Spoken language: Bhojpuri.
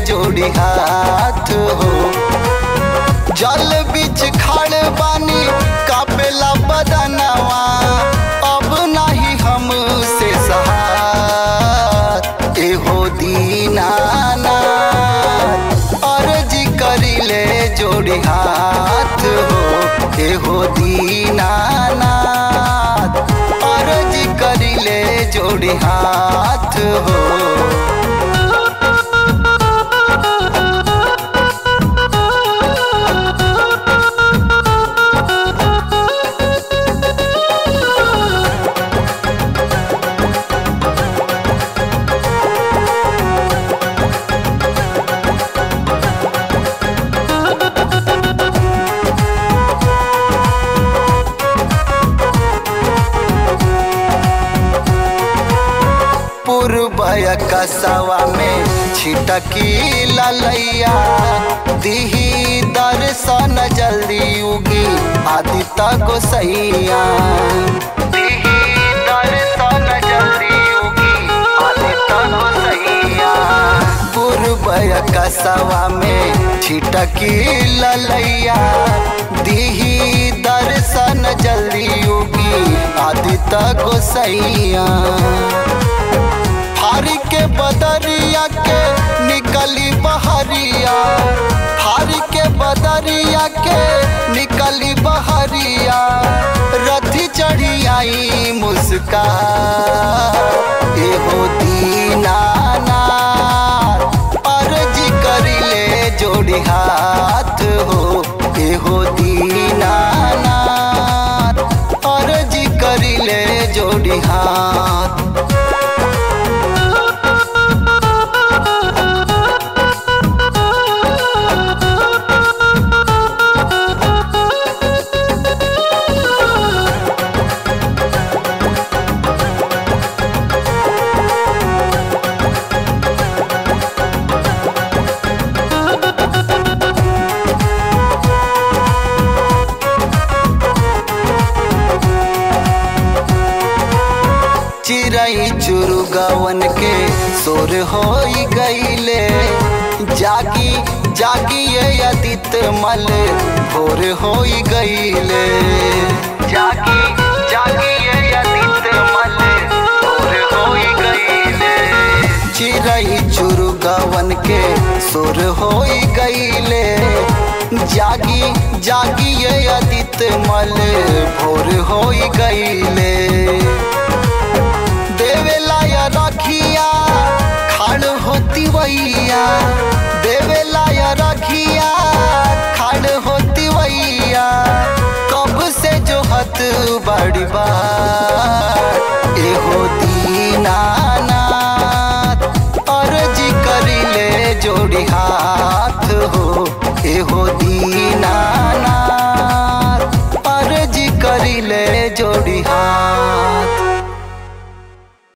जोड़ी हाथ हो जल बीच खड़ बानी कापेला बदनवा अब नहीं हमसे सहार एहो दीनाना अर्जी करिले जोड़ी हाथ हो एहो दीनाना अर्जी करिले जोड़ी हाथ हो पूर्वय कसवा में छिटकी ललैया दिही दर्शन जल्दी उगी आदित्य गोसैया दिही दर्शन जल्दी उगी आदित्य गोसैया पूर्वय कसवा में छिटकी ललैया दिही दर्शन जल्दी उगी आदित्य गोसैया हारी के बदरिया के निकली बहरिया हारी के बदरिया के निकली बहरिया रथी चढ़ी आई मुस्का एहो दीनाना अर्जी करिले जोड़ी हाथ हो एहो दीनाना अर्जी करिले जोड़ी हाथ चिड़ई चुरुगवन के सोर हो गईले जागी जागी ये आदित्य मल भोर हो गईले जागी जागी ये आदित्य मल भोर हो गईले चिड़ई चुरुगवन के सोर हो गईले जागी जागी ये आदित्य मल भोर हो गईले देवेला या रखिया खाड़ होती वैया देवेला या रखिया खाड़ होती वैया कब से जो हत बड़ी बार एहो दीनाना अर्जी करिले जोड़ी हाथ हो एहो दीनाना अर्जी करिले जोड़ी हाथ